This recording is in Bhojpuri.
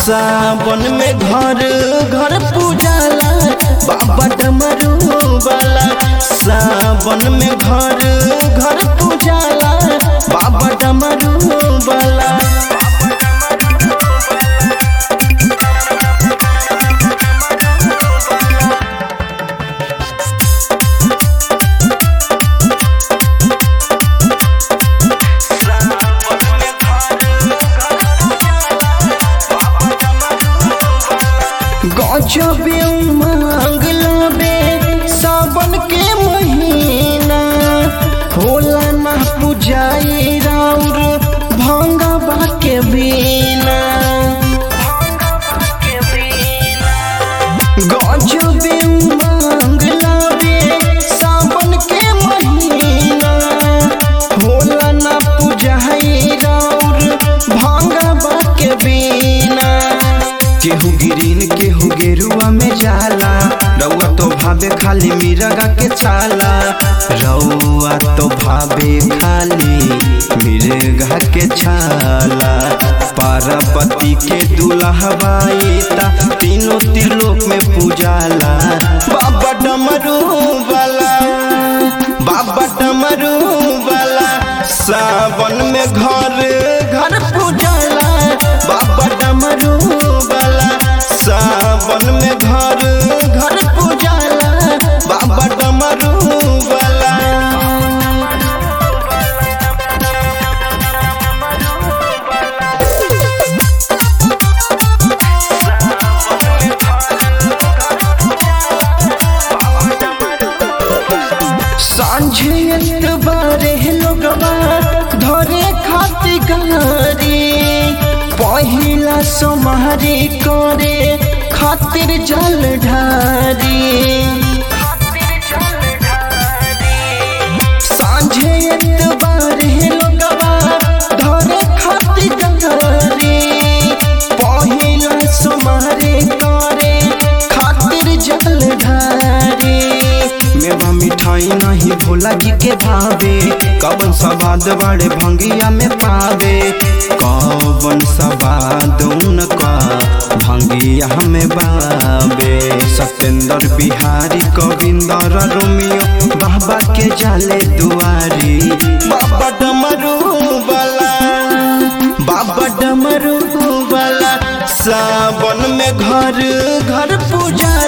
सावन में घर घर पूजाला बाबा डमरू वाला सावन में घर घर पूजाला बाबा डमरू वाला गजबे उमंग लाबे सावन के महीना होला ना पुजाई राउर भंगवा के बीना गजबे उमंग लाबे सावन के महीना होला ना पुजाई राउर भंगवा के बीना केहू गिरीन केहू गेरुआ में जाला रउआ तो भावे खाली मिरगा के चाला रउआ तो भावे खाली मिर्गा के छाला पार्वती के दुल्हबाईता तीनों त्रिलोक में पूजाला बाबा डमरू वाला बाबा डमरू वाला सावन में घर घर पूजाला बाबा डमरू वाला सावन में घर घर पूजाला बाबा डमरू वाला सांझे बारे लोगवा धरे खाती गारी पहिला सोमारी करे खातिर जल ढारी सांझे बारे लोगवा धरे खाती गारी पहिला सोमारी करे खातिर जल ढारी मेवा मिठाई नहीं भोला जी के भावे कवन सवाद बड़े भंगिया में पावे कवन सवाद उनका भंगिया में बावे सत्येंद्र बिहारी गोविंदर रोमियो बाबा के जाले दुआरी बाबा डमरू वाला बाबा डमरू वाला सावन में घर घर पूजा